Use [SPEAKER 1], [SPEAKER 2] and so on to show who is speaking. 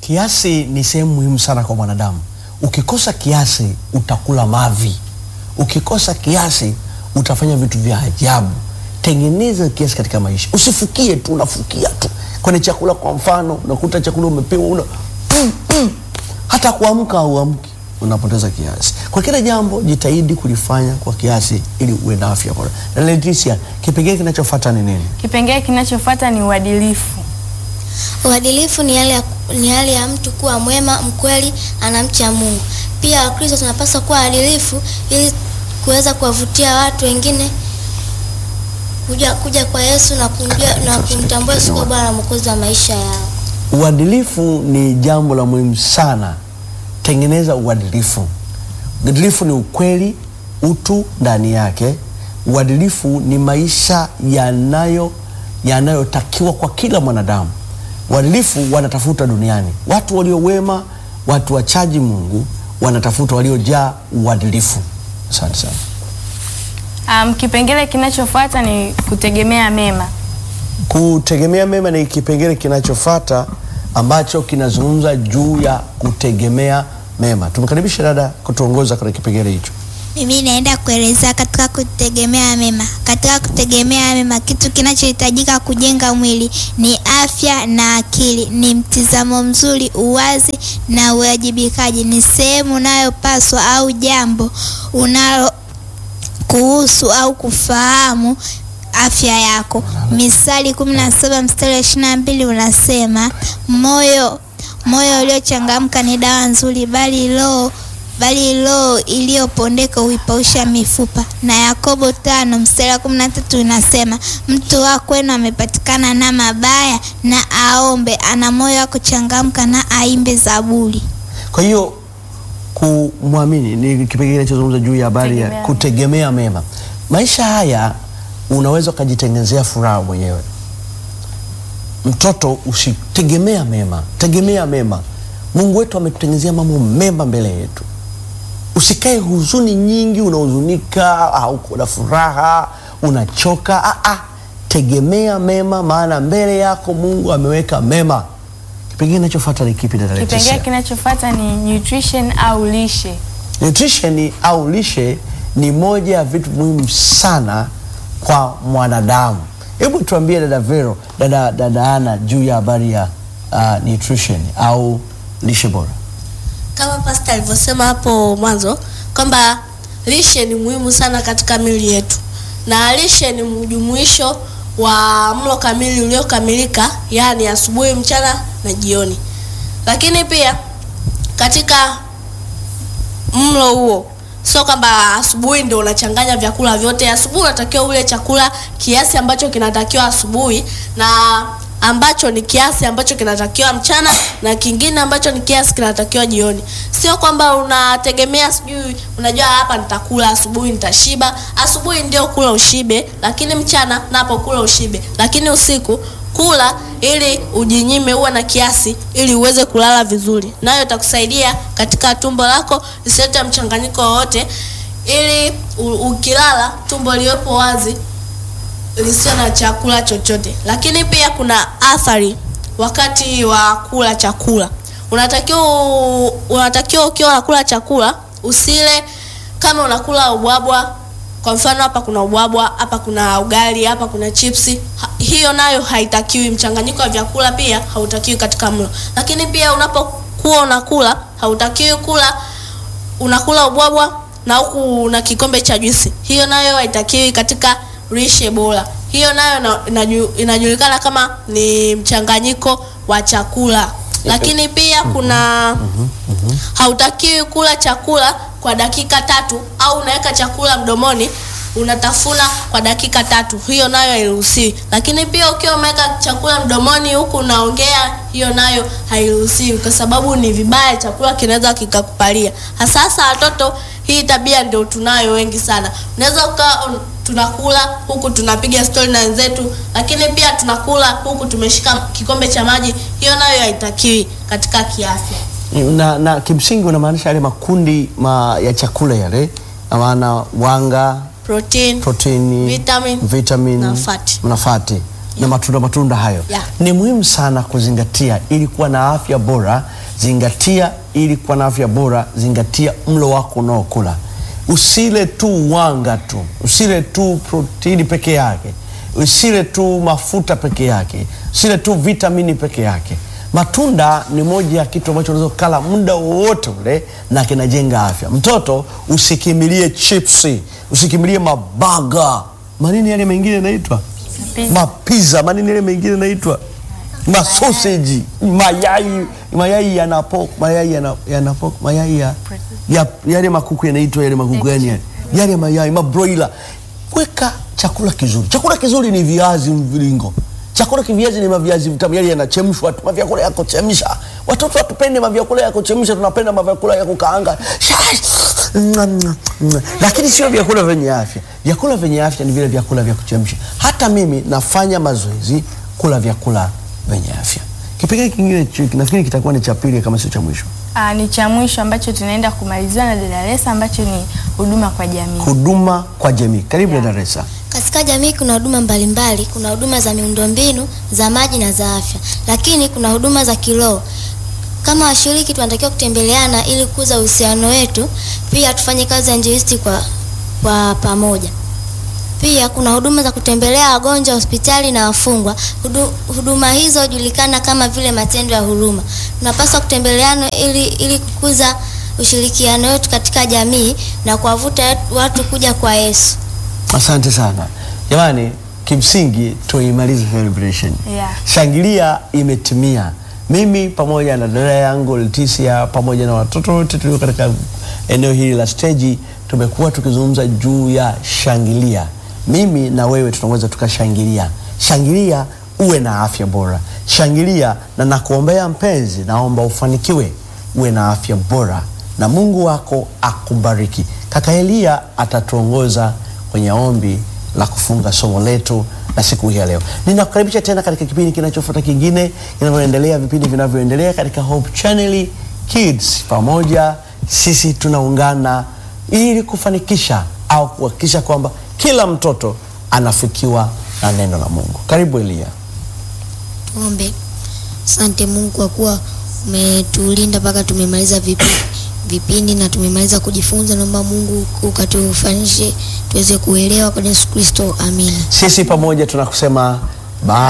[SPEAKER 1] Kiasi ni sehemu muhimu sana kwa mwanadamu. Ukikosa kiasi utakula mavi, ukikosa kiasi utafanya vitu vya ajabu. Tengeneza kiasi katika maisha, usifukie tu, unafukia tu kwenye chakula. Kwa mfano, unakuta chakula umepewa una mm, mm. hata kuamka hauamki, unapoteza kiasi. Kwa kila jambo jitahidi kulifanya kwa kiasi ili uwe na afya bora. Na Leticia, kipengele kinachofuata ni nini?
[SPEAKER 2] Kipengele kinachofuata ni uadilifu.
[SPEAKER 3] Uadilifu ni hali ya, ni hali ya mtu kuwa mwema, mkweli, anamcha Mungu. Pia Wakristo tunapaswa kuwa waadilifu ili kuweza kuwavutia watu wengine kuja, kuja kwa Yesu na kumjua na kumtambua Yesu kuwa Bwana na Mwokozi wa maisha yao.
[SPEAKER 1] Uadilifu ni jambo la muhimu sana. Tengeneza uadilifu. Uadilifu ni ukweli, utu ndani yake. Uadilifu ni maisha yanayo yanayotakiwa kwa kila mwanadamu. Uadilifu wanatafuta duniani watu walio wema, watu wachaji Mungu wanatafuta waliojaa uadilifu. Asante sana.
[SPEAKER 2] Um, kipengele kinachofuata ni kutegemea mema.
[SPEAKER 1] Kutegemea mema ni kipengele kinachofuata ambacho kinazungumza juu ya kutegemea mema. Tumkaribishe dada kutuongoza kwenye kipengele hicho.
[SPEAKER 4] Mimi naenda kuelezea katika kutegemea mema. Katika kutegemea mema, kitu kinachohitajika kujenga mwili ni afya na akili, ni mtizamo mzuri, uwazi na uwajibikaji. Ni sehemu unayopaswa au jambo unalo kuhusu au kufahamu afya yako. Misali 17 mstari wa 22 unasema, moyo moyo uliochangamka ni dawa nzuri, bali roho bali roho iliyopondeka huipausha mifupa. Na Yakobo tano mstari wa kumi na tatu inasema mtu wa kwenu amepatikana na mabaya, na aombe, ana moyo wa kuchangamka, na aimbe zaburi.
[SPEAKER 1] Kwa hiyo kumwamini ni kipengele kinachozungumza juu ya habari ya
[SPEAKER 2] Kutegemea
[SPEAKER 1] kutegemea mema. Maisha haya unaweza ukajitengenezea furaha mwenyewe. Mtoto, usitegemea mema, tegemea mema. Mungu wetu ametutengenezea mambo mema mbele yetu. Usikae huzuni nyingi, unahuzunika au na furaha unachoka. Ah, ah, tegemea mema, maana mbele yako Mungu ameweka mema. Kipengele kinachofuata ni kipi dada
[SPEAKER 2] Kipengele
[SPEAKER 1] Leticia?
[SPEAKER 2] kinachofuata ni nutrition au lishe.
[SPEAKER 1] Nutrition au lishe ni moja ya vitu muhimu sana kwa mwanadamu. Hebu tuambie dada Vero, dada, dada Ana juu ya habari ya uh, nutrition au lishe bora.
[SPEAKER 5] Kama pasta alivyosema hapo mwanzo kwamba lishe ni muhimu sana katika miili yetu, na lishe ni mjumuisho wa mlo kamili uliokamilika, yaani asubuhi, mchana na jioni. Lakini pia katika mlo huo sio kwamba asubuhi ndio unachanganya vyakula vyote. Asubuhi unatakiwa ule chakula kiasi ambacho kinatakiwa asubuhi na ambacho ni kiasi ambacho kinatakiwa mchana na kingine ambacho ni kiasi kinatakiwa jioni. Sio kwamba unategemea sijui, unajua hapa nitakula asubuhi nitashiba. Asubuhi ndio kula ushibe, lakini mchana napo kula ushibe, lakini usiku kula ili ujinyime, uwe na kiasi ili uweze kulala vizuri, nayo itakusaidia katika tumbo lako lisilete mchanganyiko wowote, ili u- ukilala tumbo liwepo wazi lisio na chakula chochote. Lakini pia kuna athari wakati wa kula chakula. Unatakiwa unatakiwa ukiwa unakula chakula usile kama unakula ubwabwa. Kwa mfano hapa kuna ubwabwa, hapa kuna ugali, hapa kuna chipsi. Ha, hiyo nayo haitakiwi. Mchanganyiko wa vyakula pia hautakiwi katika mlo. Lakini pia unapokuwa unakula hautakiwi kula unakula ubwabwa na huku na kikombe cha juisi. Hiyo nayo haitakiwi katika lishe bora. Hiyo nayo ina- inaju- inajulikana kama ni mchanganyiko wa chakula. Lakini pia kuna hautakiwi kula chakula kwa dakika tatu au unaweka chakula mdomoni unatafuna kwa dakika tatu, hiyo nayo hairuhusiwi. Lakini pia ukiwa umeweka chakula mdomoni huku unaongea, hiyo nayo hairuhusiwi, kwa sababu ni vibaya, chakula kinaweza kikakupalia. Hasa hasa watoto, hii tabia ndio tunayo wengi sana. Unaweza ukawa un- tunakula huku tunapiga stori na wenzetu, lakini pia tunakula huku tumeshika kikombe cha maji, hiyo nayo haitakiwi katika kiafya.
[SPEAKER 1] Na, na kimsingi unamaanisha yale makundi ma, ya chakula yale, na maana wanga,
[SPEAKER 5] Protein,
[SPEAKER 1] protini,
[SPEAKER 5] Vitamin
[SPEAKER 1] vitamin
[SPEAKER 5] na fati.
[SPEAKER 1] na fati na matunda matunda hayo
[SPEAKER 5] Yeah.
[SPEAKER 1] ni muhimu sana kuzingatia ili kuwa na afya bora. Zingatia ili kuwa na afya bora, zingatia mlo wako unaokula. Usile tu wanga tu, usile tu protini peke yake, usile tu mafuta peke yake, usile tu vitamini peke yake. Matunda ni moja ya kitu ambacho unaweza kukala muda wowote ule na kinajenga afya. Mtoto usikimbilie chipsi, usikimbilie mabaga, manini yale mengine yanaitwa
[SPEAKER 2] Pizza.
[SPEAKER 1] mapiza, manini yale mengine yanaitwa masoseji, mayai, mayai yana pork, mayai yana, yana pork, mayai ya, ya yale makuku yanaitwa yale makuku gani yale? Yale mayai mabroila. Weka chakula kizuri. Chakula kizuri ni viazi mviringo. Chakula kiviazi ni maviazi vitamu, yale yanachemshwa tu, mavyakula ya kuchemsha. Watoto hatupende mavyakula ya kuchemsha, tunapenda mavyakula ya kukaanga. Lakini sio vyakula vyenye afya. Vyakula vyenye afya ni vile vyakula vya kuchemsha. Hata mimi nafanya mazoezi kula vyakula vyenye afya. Kipengele kingine chi- nafikiri kitakuwa ni cha pili kama sio cha mwisho.
[SPEAKER 2] Ah, ni cha mwisho ambacho tunaenda kumalizia na dada Lesa ambacho ni huduma kwa jamii.
[SPEAKER 1] Huduma kwa jamii. Karibu
[SPEAKER 2] Yeah.
[SPEAKER 1] Dada Resa.
[SPEAKER 3] Katika jamii kuna huduma mbalimbali. Kuna huduma za miundombinu, za maji na za afya, lakini kuna huduma za kiroho. Kama washiriki tunatakiwa kutembeleana ili kukuza uhusiano wetu, pia tufanye kazi ya injilisti kwa, kwa pamoja. Pia kuna huduma za kutembelea wagonjwa hospitali na wafungwa. Hudu, huduma hizo hujulikana kama vile matendo ya huruma. Tunapaswa kutembeleana ili, ili kukuza ushirikiano wetu katika jamii na kuwavuta watu kuja kwa Yesu.
[SPEAKER 1] Asante sana jamani, kimsingi tuimalize celebration.
[SPEAKER 2] Yeah.
[SPEAKER 1] Shangilia imetimia. Mimi pamoja na dada yangu Leticia pamoja na watoto wote tulio katika eneo hili la steji tumekuwa tukizungumza juu ya shangilia. Mimi na wewe tunaweza tukashangilia. Shangilia uwe na afya bora. Shangilia na nakuombea mpenzi, naomba ufanikiwe, uwe na afya bora na Mungu wako akubariki. Kaka Elia atatuongoza kwenye ombi la kufunga somo letu la siku hii ya leo. Ninakukaribisha tena katika kipindi kinachofuata kingine kinavyoendelea, vipindi vinavyoendelea katika Hope Channel Kids. Pamoja sisi tunaungana ili kufanikisha au kuhakikisha kwamba kila mtoto anafikiwa na neno la Mungu. Karibu Elia.
[SPEAKER 6] Tuombe. Asante Mungu kwa kuwa umetulinda mpaka tumemaliza vipi, vipindi na tumemaliza kujifunza. Naomba Mungu ukatufanishe tuweze kuelewa kwa Yesu Kristo, amina.
[SPEAKER 1] Sisi pamoja tunakusema bye.